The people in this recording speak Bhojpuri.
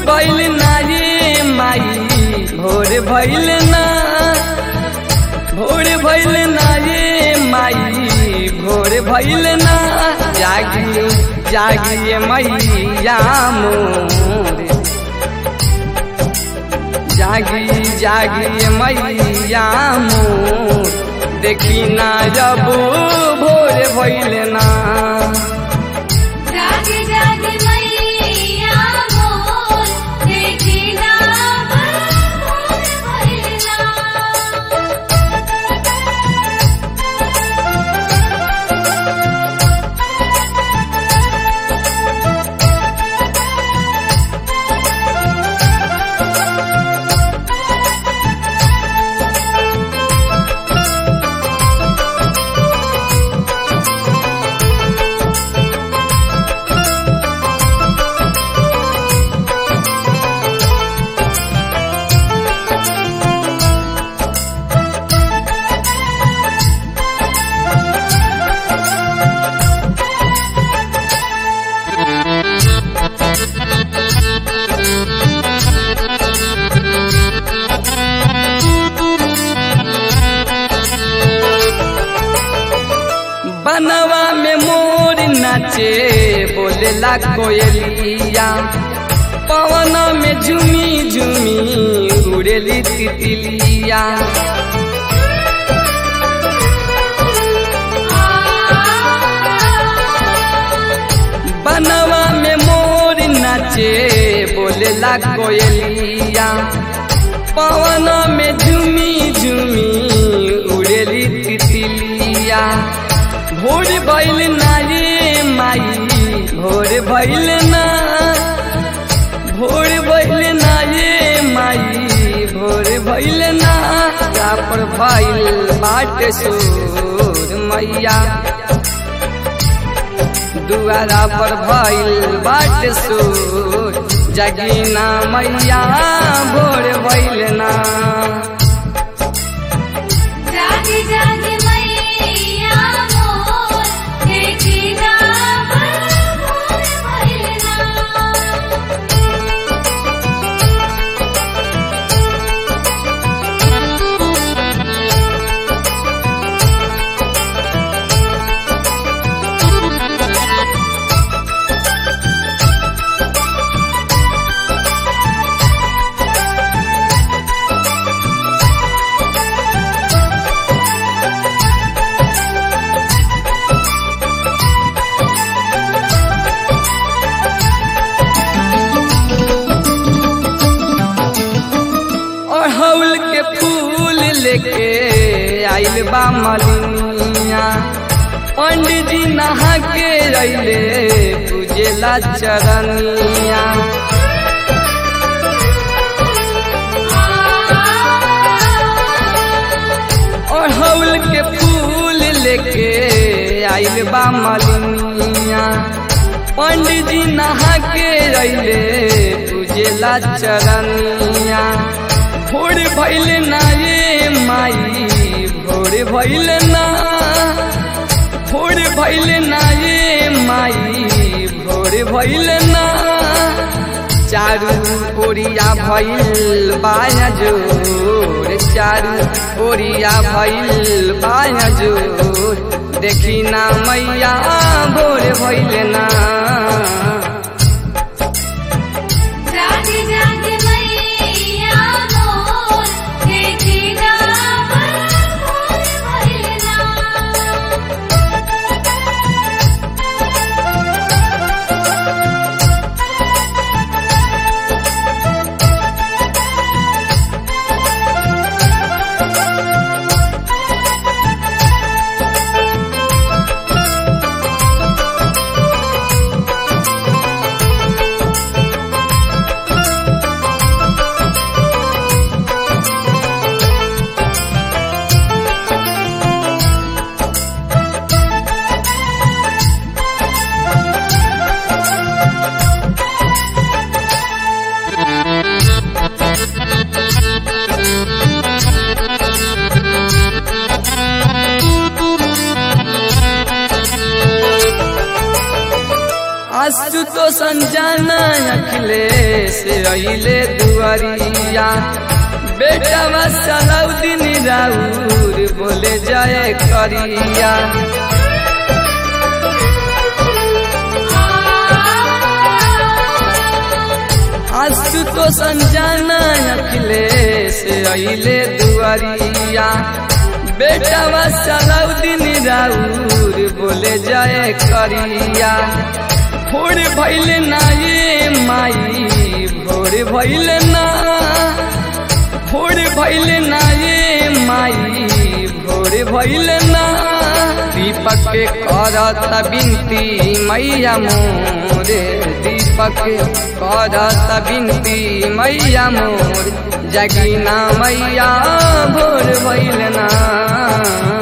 भइल ना ये माई भोर भइल ना भोर भइल ना ये माई भोर भइल ना जागी जागी मैया मोर जागी जागी मैया मोर देखी ना जब भोर भइल ना जागे जागे मैया मोर देखी ना भोर भइलना बनवा में मोर नाचे बोलेला कोयलिया पवन में झुमी झुमी उड़ेली तितलिया बनवा में मोर नाचे बोलेला कोयलिया पवन में झुमी झुमी उड़ेली तितलिया भोर भइल ना ये माई भोर भइल ना भोर भइल ना ये माई भोर भइल ना का पर भइल बाट सोर मैया दुआरा पर भइल बाट सोर जगीना मैया भोर भइल ना जागे जागे मैया मोर देखी ना भोर भइलना अड़हुल के फूल लेके आइल बा मलिनिया पंडित जी नहा के अइले पूजेला चरनिया अड़हुल के फूल लेके आइल बा मलिनिया पंडित जी नहा के अइले पूजेला चरनिया भोर भइल ना ये माई भोर भइल ना भोर भइल ना ये माई भोर भइल ना चारू ओरिया भइल बाया जोर चारू ओरिया भइल बाया जोर देखी ना मैया भोर भइल ना जागे जागे मैया मोर देखी ना भोर भइलना ओ तो संजाना अखिलेश अइले दुआरिया बेटा सलाउद्दीन राउर बोले जाए करिया आंसू तो संजाना अखिलेश अइले दुआरिया बेटा सलाउद्दीन राउर बोले जाए करिया भोर भैल ना ये माई भोर भैल ना भोर भैल ना ये माई भोर भैल ना दीपक के करत बिनती मैया मोरे दीपक करत बिनती मैया मोर जगीना मैया भोर भैल ना